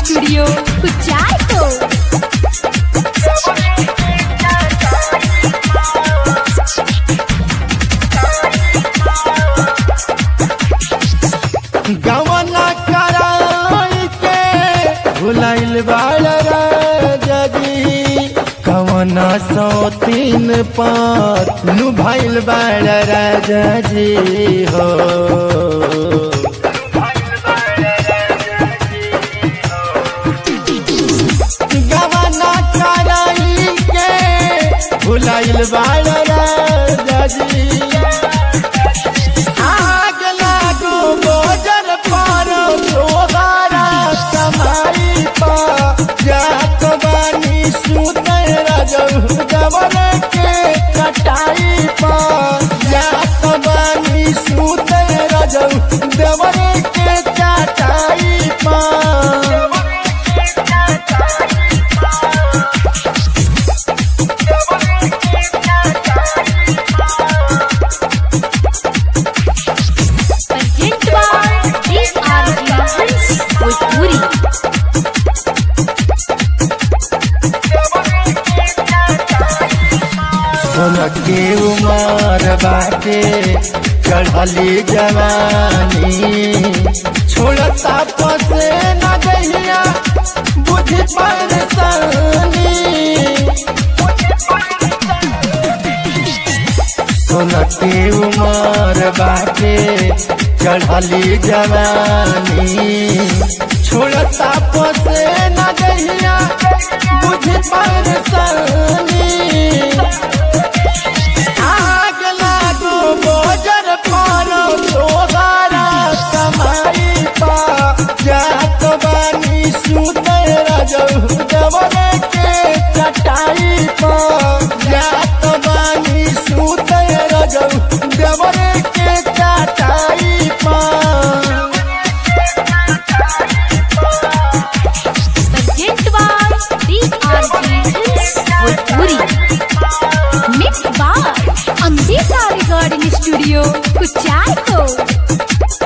studio कुचायतो गवना कराई के भुलाइल बाड़ राजी कवना सौ तीन पाँच नु भाइल बाड़ राजा जी हो गवना कराई के भुलाइल बाड़ राजा जी आग लागो गोजर पारो सोहारा समाई पा जात बानी सुते रजऊ जवर के कटाई पा जात बानी सुते रजऊ जवर के चटाई पा Present by DRG Hits Bhojpuri सोन के उमर बाटे चढ़ली जवानी छोड़ता पसे न गहिया बुझ परेशानी सोन के उमर बाटे चढ़ली जवानी छोड़ता पसे न गहिया बुझ परेशानी आग लागो गोजर पारो सोहारा समाई पा जात बानी सुते रजऊ जवर के चटाई पा जात बानी सुते रजऊ जवर के चटाई पा Present by DRG Hits Bhojpuri Mixed by Ambika Recording Studio Kuchayto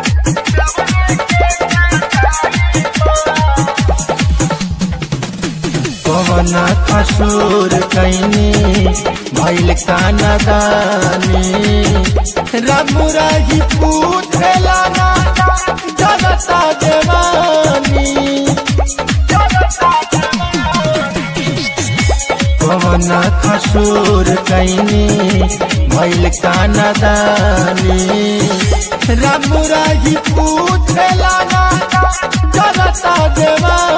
कवन कसूर कैनी भैल काना दानी रब रही पूछला ना जगता जवानी कवन कसूर कैनी भैल काना दानी रब रही पूछला ना जगता जवानी